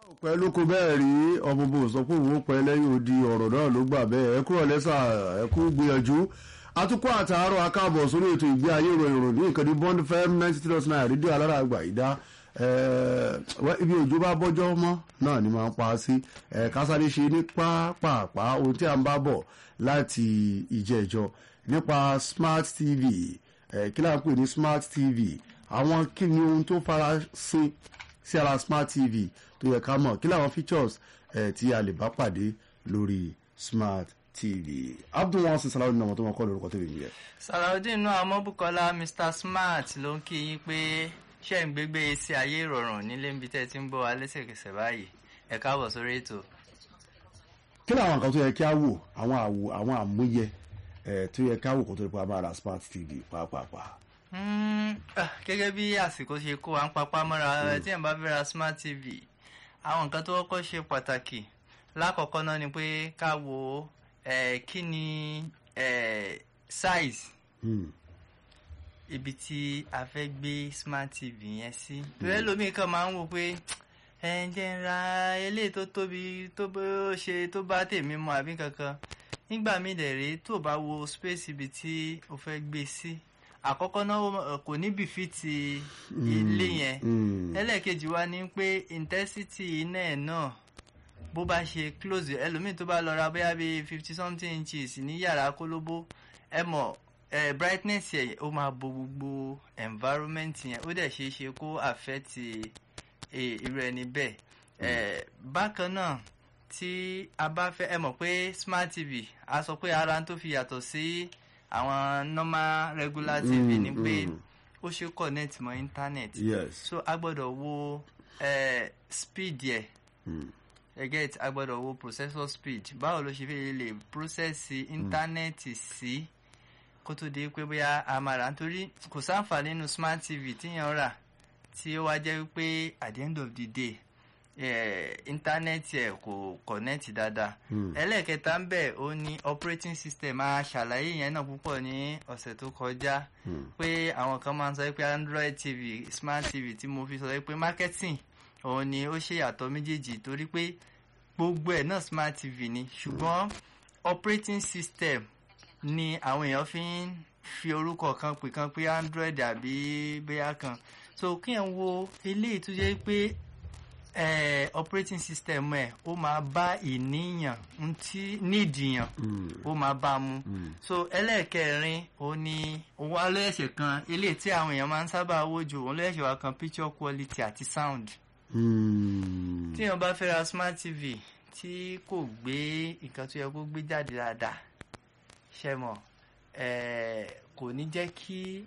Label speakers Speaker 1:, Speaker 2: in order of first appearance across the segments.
Speaker 1: pẹ́ ló kó bẹ́ẹ̀ rí ọmọ bò sọ pé òun ó pẹ́ lẹ́yìn odi ọ̀rọ̀ náà ló gbà bẹ́ẹ̀ ẹ kúrò lẹ́sà ẹ kú gbìyànjú atukọ̀ àtàárọ̀ akáàbọ̀ sórí ètò ìgbé ayé ìròyìn ìròyìn ní ìkànnì bond fm ninety three point nine rédíò alára àgbà ìdá ibi òjò bá bọ́jọ́ mọ́ náà ni máa ń pa á sí kásáré ṣe ní pápápá ohun tí a ń bá bọ̀ láti ìjẹ́jọ́ nípa smart tv kí láà ń pè ní smart tv àwọn kí ni ohun tó fara sí sí ara smart tv tó yẹ ká mọ̀ kí làwọn features ẹ̀ tí a lè bá pàdé lórí smart tv abdul wọn sì sàlàyé nínú àwọn tó wọn kọ́ lórúkọ tó lè yẹ.
Speaker 2: sàlàudeen náà amọ́bùkọ́lá mr smart ló ń kí yín pé ṣé ń gbégbé sí ayé ìrọ̀rùn nílé níbi tẹ́ ti ń bọ̀ wá lẹ́sẹ̀kẹsẹ̀ báyìí ẹ káàbọ̀ sórí ètò.
Speaker 1: kí làwọn nǹkan tó yẹ kí á wò àwọn àwò àwọn àmúyẹ tó yẹ ká wò kó tó lè pa máa ra smart tv pàápàá.
Speaker 2: gẹ́gẹ́ bí àsìkò ṣe kó à ń papá mọ́ra tí ẹ̀ bá fẹ́ ra smart tv àwọn nǹkan tó kọ́kọ́ ṣe pàtàkì lákọ̀ọ́kọ́ náà ni pé ká wo kí ni size ibi tí a fẹ́ gbé smart tv yẹn sí. torí ẹlòmíì kan máa ń wò pé ẹ ń jẹ́ ń ra eléyìí tó tóbi tó bó ṣe tó bá tèmi mu àbí kankan nígbà míì dẹ̀ rèé tó bá wo space ibi tí o fẹ́ gbé sí àkọ́kọ́ náà kò ní bìfìtì ilé yẹn ẹlẹ́ẹ̀kejì wa ni pé intensity iná ẹ̀ náà bó bá ṣe close ẹlòmíì tó bá lọ ra bóyá bíi fifty something inches ní yàrá kólóbó ẹ mọ̀ ẹ brightness yẹn ó máa bo gbogbo environment yẹn ó dẹ̀ ṣeé ṣe kó affect irú ẹni bẹ́ẹ̀ ẹ bákan náà tí a bá fẹ́ ẹ mọ̀ pé smart tv a sọ pé ara tó fi yàtọ̀ sí àwọn normal regular tv ni pé ó ṣe connect mọ́ internet
Speaker 1: yes.
Speaker 2: so a gbọ́dọ̀ wo uh, speed yẹ ẹ get a gbọ́dọ̀ wo processor speed báwo ló ṣe fi lè process internet sí kó tó di pé bóyá a máa rà nítorí kò sáǹfààní nínú smart tv tíyàn rà tí ó wá jẹ́ pé at the end of the day íńtánẹ́ẹ̀tì ẹ̀ kò kọ̀nẹ́ẹ̀tì dáadáa ẹlẹ́ẹ̀kẹta ń bẹ̀ ó ní operating system a ṣàlàyé yẹn náà púpọ̀ ní ọ̀sẹ̀ tó kọjá pé àwọn kan máa ń sọ pé android tv smart tv tí mo fi sọ pé marketing òun ni ó ṣe yàtọ̀ méjèèjì torí pé gbogbo ẹ̀ náà smart tv ni ṣùgbọ́n operating system ni àwọn èèyàn fi ń fi orúkọ kan pè kan pé android àbí bóyá kan so kí ẹ̀ ń wo eléyìí tó jẹ́ pé eh, operating system ẹ ó máa bá ìníyàn ntí nídìyàn ó máa bá mu so ẹlẹ́ẹ̀kẹrin ó ní òun alóyẹ̀sẹ̀ kan eléyìí tí àwọn èèyàn máa ń sábà wò jù òun lóyẹ̀sẹ̀ wa kan picture quality àti sound tí èèyàn bá fẹ́ ra smart tv tí kò gbé nǹkan tó yẹ kó gbé jáde dáadáa ṣe mọ̀ kò ní jẹ́ kí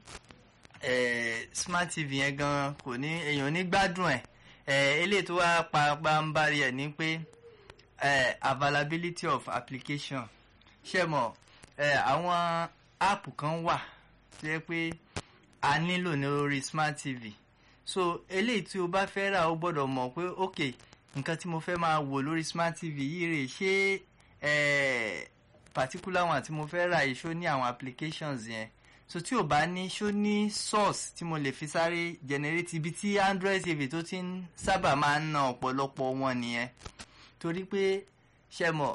Speaker 2: smart tv yẹn gan kò ní èèyàn ní gbádùn ẹ̀ eléyìí tó wá pàápàá ẹ̀ ní pé availability of application ṣe mọ̀ àwọn app kan wà tó yẹ pé a nílò ní orí smart tv so eléyìí tí o bá fẹ́ rà o gbọ́dọ̀ mọ̀ pé ok nǹkan tí mo fẹ́ máa wò lórí smart tv yìí rè ṣé particular one tí mo fẹ́ rà yìí ṣó ní àwọn applications yẹn so tí o bá ní ṣó ní source tí mo lè fi sáré generate ibi tí android tv tó ti ń sábà máa ń ná ọ̀pọ̀lọpọ̀ wọn nìyẹn torí pé ṣe mọ̀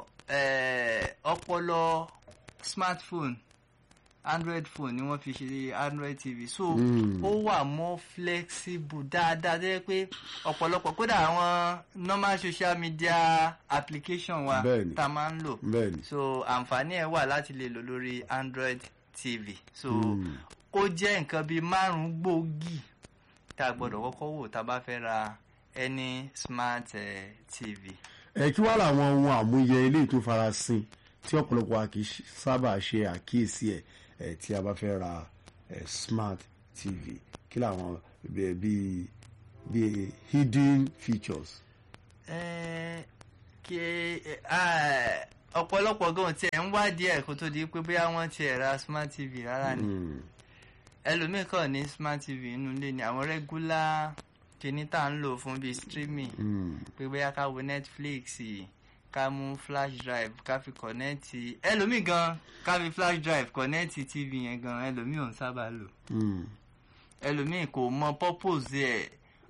Speaker 2: ọpọlọ smartphone android phone ni wọ́n fi ṣe android tv so ó wà more flexible dáadáa tó yẹ pé ọ̀pọ̀lọpọ̀ kódà àwọn normal social media application wa tá a máa ń lò so àǹfààní ẹ̀ wà láti lè lò lórí android tv so ó jẹ́ nǹkan bíi márùn-ún gbòógì tá a gbọ́dọ̀ kọ́kọ́ wò tá a bá fẹ́ ra any smart uh, tv.
Speaker 1: ẹ kí wàá làwọn ohun àmúyẹ eléyìí tó farasin tí ọ̀pọ̀lọpọ̀ a kì í sábà ṣe àkíyèsí ẹ̀ ẹ̀ tí a bá fẹ́ ra smart tv kí làwọn bíi bíi hidden features.
Speaker 2: ẹ kí ọ̀pọ̀lọpọ̀ gan tiẹ̀ ń wádìí ẹ̀ kó tó di pé bóyá wọ́n tiẹ̀ ra smart tv rárá ni ẹlòmíì kàn ní smart tv inú ilé ni àwọn regular kìíní tá à ń lò fún bíi streaming pé bóyá ká wo netflix ká mú flash drive ká fi kọ̀nẹ́ẹ̀tì ẹlòmíì gan ká fi flash drive kọ̀nẹ́ẹ̀tì tv yẹn gan ẹlòmíì ò ń sábà lò ẹlòmíì kò mọ purpose ẹ̀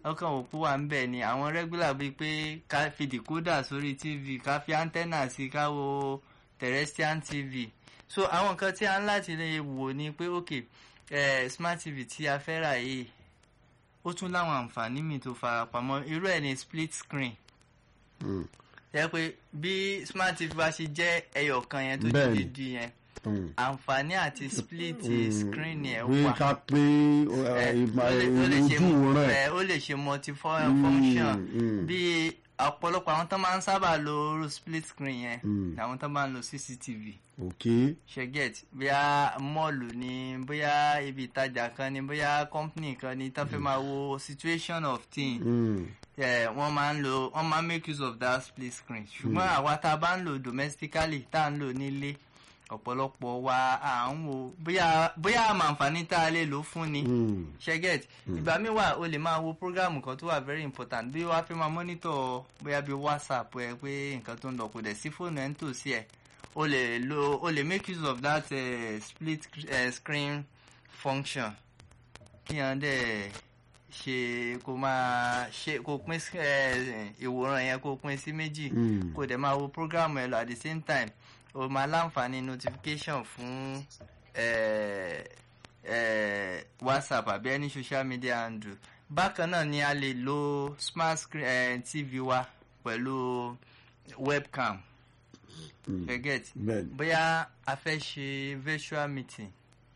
Speaker 2: ọkàn òpó wà ń bẹ̀ ni àwọn regular bíi pé ká fi decoder sórí tv ká fi antenna sí ká wo terrestrial tv so àwọn nǹkan tí a ń láti lè wò ni pé ok eh, smart tv tí a fẹ́ rà yìí ó tún láwọn àǹfààní míì tó farapamọ́ irú ẹ̀ ní split screen
Speaker 1: Mm.
Speaker 2: jẹ́ pé bí smart tv bá ṣe jẹ́ ẹyọ kan yẹn tó
Speaker 1: Bẹ́ẹ̀ni.
Speaker 2: dídí yẹn
Speaker 1: Mm.
Speaker 2: àǹfààní àti split
Speaker 1: Mm.
Speaker 2: screen yẹn
Speaker 1: pé
Speaker 2: wà
Speaker 1: ká pé
Speaker 2: Eh,
Speaker 1: ìmọ̀
Speaker 2: ó lè- ó lè ṣe-
Speaker 1: ojú rẹ̀
Speaker 2: eh, ó lè ṣe multi-function
Speaker 1: mm.
Speaker 2: bí ọ̀pọ̀lọpọ̀ àwọn tó máa ń sábà lo split screen yẹn
Speaker 1: Mm.
Speaker 2: làwọn tó máa ń lo cctv
Speaker 1: ok
Speaker 2: ṣẹgẹt bóyá mọ́ọ̀lù ni bóyá ibi ìtajà kan ni bóyá company kan ni tó fẹ́ máa wo situation of things
Speaker 1: Mm.
Speaker 2: eh, wọ́n máa ń lo wọ́n máa ń make use of that split screen ṣùgbọ́n àwa tá a bá ń lò domestically tá a ń lò nílé ọ̀pọ̀lọpọ̀ wa à ń wo bóyá bóyá àmọ̀ àǹfààní tá a lè lò fún ni
Speaker 1: Mm.
Speaker 2: ṣẹgẹt ìgbà míì wà o lè máa wo programu kan tó wà very important bí wàá fẹ́ máa monitor bóyá bí whatsapp ẹ pé nǹkan tó ń lọ kò dẹ̀ sí fóònù ẹ̀ ń tòsí ẹ̀ o lè lo o lè make use of that uh, split uh, screen function kí yẹn dẹ̀ ṣe kó máa ṣe kó pín sí, eh, ìwòran yẹn kó pín sí méjì
Speaker 1: Mm.
Speaker 2: kó dẹ̀ máa wo programu ẹ lọ at the same time o máa láǹfààní notification fún eh, eh, whatsapp àbí any social media handle bákan náà ni a lè lo smart screen eh, tv wa pẹ̀lú webcam
Speaker 1: Mm.
Speaker 2: forget
Speaker 1: bẹ́ẹ̀ni
Speaker 2: bóyá a fẹ́ ṣe virtual meeting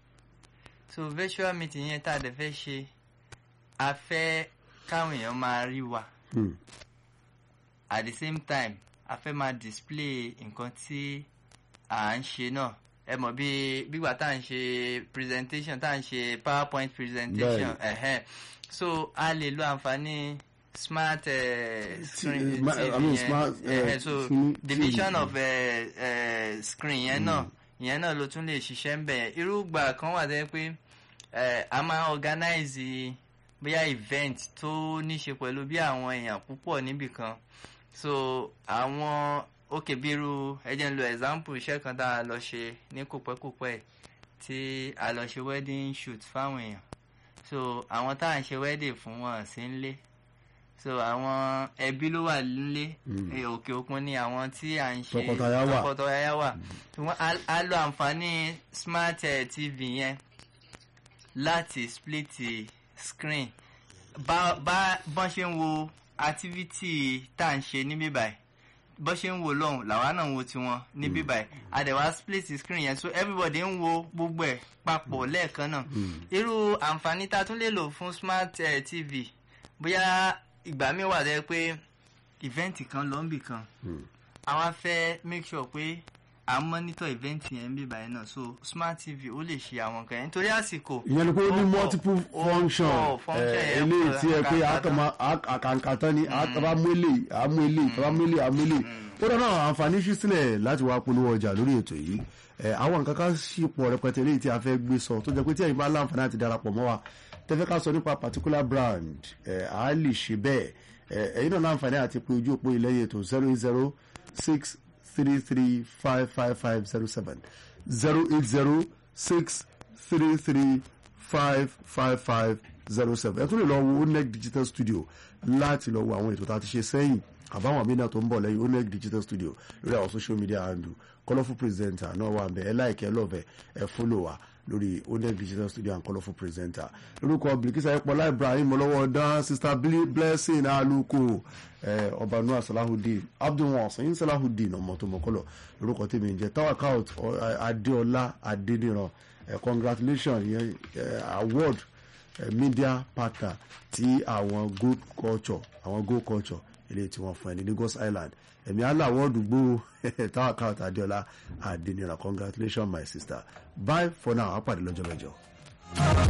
Speaker 2: so virtual meeting yẹn tá a dẹ̀ fẹ́ ṣe a fẹ́ káwọn èèyàn máa rí wa
Speaker 1: Mm.
Speaker 2: at the same time a fẹ́ máa display nǹkan tí à ń ṣe náà ẹ mọ̀ bí gbígbà tá à ń ṣe presentation tá à ń ṣe powerpoint presentation ẹ̀hẹ́n so a lè lo àǹfààní smart uh, screen
Speaker 1: ma- I mean, smart, eh,
Speaker 2: ẹ̀hẹ́n so
Speaker 1: screen-
Speaker 2: division
Speaker 1: TV.
Speaker 2: of uh, uh, screen yẹn náà ìyẹn náà ló tún lè ṣiṣẹ́ ń bẹ̀ irúgbà kan wà tẹ́ pé eh, a máa organize bóyá event tó ní ṣe pẹ̀lú bí àwọn èèyàn púpọ̀ níbì kan so àwọn òkè bírú ẹ jẹ́ n lo example iṣẹ́ kan tá a lọ ṣe ní kòpẹ́kòpẹ́ tí a lọ ṣe wedding shoot fáwọn èèyàn so àwọn tá à ń ṣe wedding fún wọn sí ń lé so àwọn ẹbí ló wà nílé
Speaker 1: Mm.
Speaker 2: eh, òkè òkun ni àwọn tí à ń ṣe
Speaker 1: Tọkọtaya wà.
Speaker 2: tọkọtaya wà ṣùgbọ́n a- a lo àǹfààní smart eh, tv yẹn láti split screen bá bá bọ́n ṣe ń wo activity tá à ń ṣe níbí báyìí bọ́n ṣe ń wo lọ́hùn làwa náà ń wo tiwọn níbí báyìí àdẹ̀wá split screen yẹn so everybody ń wo gbogbo ẹ̀ papọ̀ lẹ́ẹ̀kan náà irú àǹfààní tá a tún lè lò fún smart eh, tv bóyá ìgbà mi wà lẹ́ pé event kan lọ níbì kan
Speaker 1: Mm.
Speaker 2: àwa fẹ́ make sure pé à ń monitor event yẹn níbí báyìí náà so smart tv ó lè ṣe àwọn kan yẹn nítorí àsìkò
Speaker 1: ìyẹn ni pé ó ní
Speaker 2: ó pọ̀,
Speaker 1: multiple
Speaker 2: ó
Speaker 1: function
Speaker 2: pọ̀, function
Speaker 1: eh,
Speaker 2: yẹn
Speaker 1: eléyìí
Speaker 2: pọ̀,
Speaker 1: tí ẹ pé
Speaker 2: àkàǹkà
Speaker 1: àkàǹkà tán ni àtàbà mú eléyìí àmú eléyìí tàbá mú eléyìí àmú eléyìí ó dáná àǹfààní ṣí sílẹ̀ láti wá polówó ọjà lórí ètò yìí Eh, àwọn nǹkan kan sì pọ̀ rẹpẹtẹ eléyìí tí a fẹ́ gbé sọ tó jẹ́ pé tí ẹ̀yin bá láǹfààní àti darapọ̀ mọ́ wa tẹ́fẹ́ ká sọ nípa particular brand eh, a lè ṣe bẹ́ẹ̀ Eh, ẹ̀yin náà láǹfààní àti pé ojú òpó ilẹ̀ ètò zero eight zero six three three five five five zero seven zero eight zero six three three five five five zero seven ẹ tún lè lọ wo oneg digital studio láti lọ wo àwọn ètò tá a ti ṣe sẹ́yìn àbáwọn àmì náà tó ń bọ̀ lẹ́yìn oneg digital studio lórí àwọn social media handle colourful presenter náà wà ń bẹ ẹ láìkẹ́ ẹ lọ́ọ̀bẹ ẹ fọ́lọ̀ wa lórí oneg digital studio and colourful presenter lórúkọ bilikisa ẹpọlá ibrahim ọlọ́wọ́ dán sister Bli- blessing aluko ẹ ọba noah salahudeen abdulwasin salahudeen ọmọ tó mọ̀kọ́lọ̀ lórúkọ tèmi ń jẹ́ tawakout adéọlá adédìran ẹ congratulations yẹn ẹ award eh, media partner tí àwọn good culture àwọn good culture ilé tí wọ́n fún ẹ ní Lagos Island ẹ̀mí aláwọ̀dù gbó táwọn káwọ́tà adéọlá adéníran congratulations my sister bye for now àpàdé lọ́jọ́ mẹ́jọ.